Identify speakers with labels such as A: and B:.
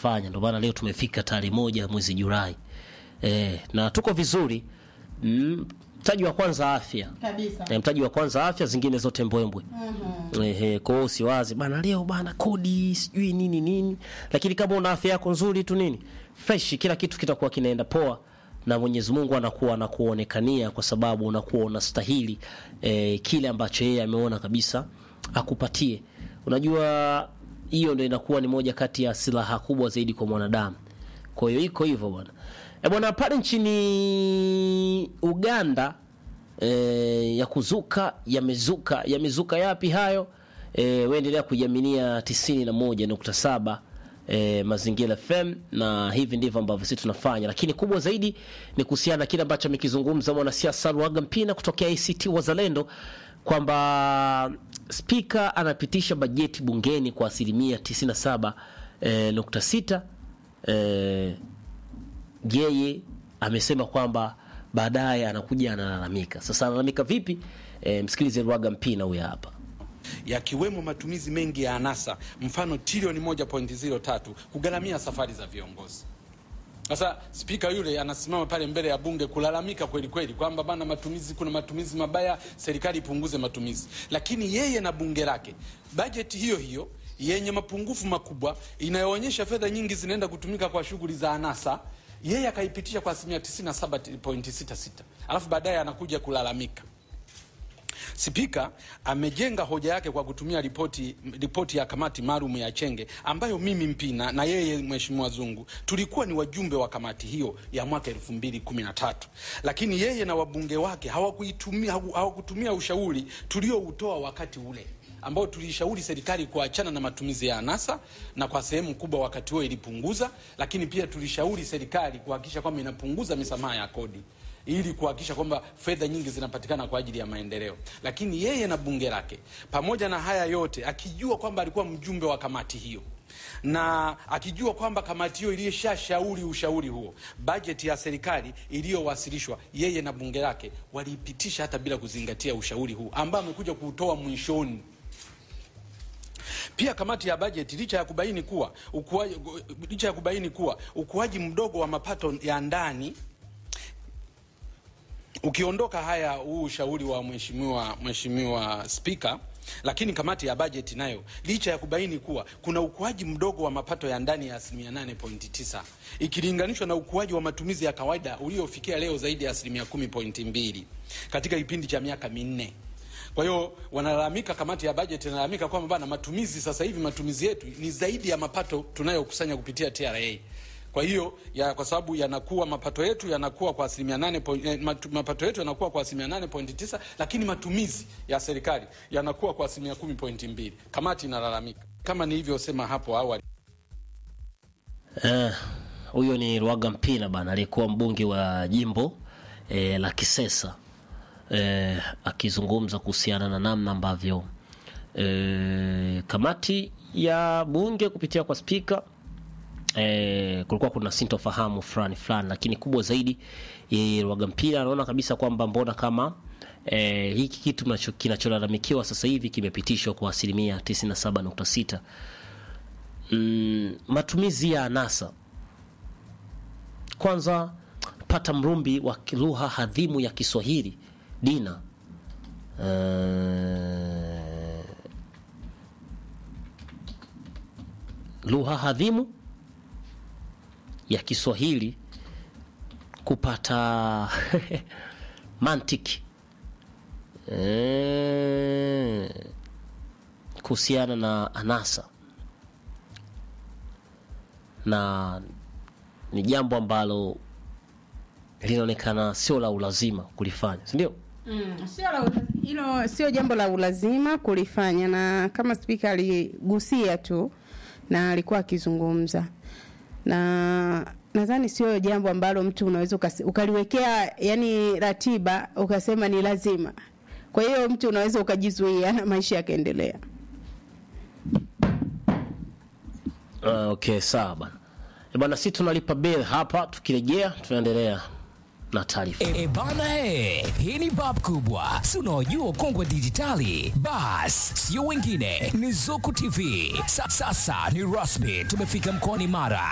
A: tunakifanya. Ndio maana leo tumefika tarehe moja mwezi Julai e, na tuko vizuri mm, mtaji wa kwanza afya
B: kabisa.
A: e, mtaji wa kwanza afya, zingine zote mbwembwe. Ehe, kwa hiyo usiwazi bana, leo bana kodi sijui nini nini, lakini kama una afya yako nzuri tu nini fresh, kila kitu kitakuwa kinaenda poa na Mwenyezi Mungu anakuwa anakuonekania kwa sababu unakuwa unastahili eh, kile ambacho yeye ameona kabisa akupatie. Unajua hiyo ndio inakuwa ni moja kati ya silaha kubwa zaidi kwa mwanadamu. Kwa hiyo iko hivyo bwana. E bwana, pale nchini Uganda e, ya kuzuka yamezuka yamezuka yapi hayo? E, waendelea kuiaminia 91.7 e, Mazingira FM na hivi ndivyo ambavyo sisi tunafanya, lakini kubwa zaidi ni kuhusiana na kile ambacho amekizungumza mwanasiasa Luhaga Mpina kutokea ACT Wazalendo kwamba spika anapitisha bajeti bungeni kwa asilimia 97 e, nukta sita e, yeye amesema kwamba baadaye anakuja analalamika. Sasa analalamika vipi? E, msikilize Luhaga Mpina huyo hapa.
C: yakiwemo matumizi mengi ya anasa, mfano trilioni 1.03 kugharamia safari za viongozi. Sasa spika yule anasimama pale mbele ya bunge kulalamika kweli kweli kwamba bana, matumizi, kuna matumizi mabaya, serikali ipunguze matumizi, lakini yeye na bunge lake bajeti hiyo hiyo yenye mapungufu makubwa inayoonyesha fedha nyingi zinaenda kutumika kwa shughuli za anasa, yeye akaipitisha kwa asilimia 97.66 alafu baadaye anakuja kulalamika. Spika amejenga hoja yake kwa kutumia ripoti ripoti ya kamati maalum ya Chenge ambayo mimi Mpina na yeye Mheshimiwa Zungu tulikuwa ni wajumbe wa kamati hiyo ya mwaka 2013 lakini yeye na wabunge wake hawakuitumia hawakutumia ushauri tulioutoa wakati ule ambao tulishauri serikali kuachana na matumizi ya anasa na kwa sehemu kubwa wakati huo ilipunguza, lakini pia tulishauri serikali kuhakikisha kwamba inapunguza misamaha ya kodi ili kuhakikisha kwamba fedha nyingi zinapatikana kwa ajili ya maendeleo. Lakini yeye na bunge lake, pamoja na haya yote, akijua kwamba alikuwa mjumbe wa kamati hiyo na akijua kwamba kamati hiyo ilishashauri ushauri huo, bajeti ya serikali iliyowasilishwa, yeye na bunge lake waliipitisha hata bila kuzingatia ushauri huu ambao amekuja kuutoa mwishoni. Pia kamati ya bajeti licha ya kubaini kuwa ukuaji, licha ya kubaini kuwa ukuaji mdogo wa mapato ya ndani ukiondoka haya huu ushauri wa mheshimiwa mheshimiwa spika, lakini kamati ya bajeti nayo licha ya kubaini kuwa kuna ukuaji mdogo wa mapato ya ndani ya asilimia 8.9 ikilinganishwa na ukuaji wa matumizi ya kawaida uliofikia leo zaidi ya asilimia 10.2 katika kipindi cha miaka minne. Kwa hiyo wanalalamika, kamati ya bajeti inalalamika kwamba bana, matumizi sasa hivi matumizi yetu ni zaidi ya mapato tunayokusanya kupitia TRA. Kwa hiyo ya, kwa sababu yanakuwa mapato yetu yanakuwa kwa asilimia nane point, eh, matu, mapato yetu yanakuwa kwa asilimia nane point tisa lakini matumizi ya serikali yanakuwa kwa asilimia kumi point mbili. Kamati inalalamika kama nilivyosema hapo awali.
A: Eh, huyo ni Luhaga Mpina bana, aliyekuwa mbunge wa jimbo eh, la Kisesa eh, akizungumza kuhusiana na namna ambavyo eh, kamati ya bunge kupitia kwa spika eh, kulikuwa kuna sintofahamu fulani fulani, lakini kubwa zaidi yeye Luhaga Mpina anaona kabisa kwamba mbona kama eh, hiki kitu mnacho- kinacholalamikiwa sasa hivi kimepitishwa kwa asilimia 97.6 mm, matumizi ya anasa kwanza pata mrumbi wa lugha hadhimu ya Kiswahili Dina eh, lugha hadhimu ya Kiswahili kupata mantiki eh, kuhusiana na anasa na ni jambo ambalo linaonekana sio la ulazima kulifanya, si ndio?
B: Mm, sio la ula- hilo sio jambo la ulazima kulifanya, na kama spika aligusia tu na alikuwa akizungumza, na nadhani sio jambo ambalo mtu unaweza ukasi- ukaliwekea yani ratiba ukasema ni lazima. Kwa hiyo mtu unaweza ukajizuia na maisha yakaendelea.
A: Uh, okay, sawa bana. Eh, Bana, si tunalipa bill hapa, tukirejea tunaendelea na taarifa.
D: E, bana he, hii ni bab kubwa, si unaojua ukongwe wa dijitali? Bas, sio wengine, ni Zuku TV. Sa, sasa ni rasmi, tumefika mkoani Mara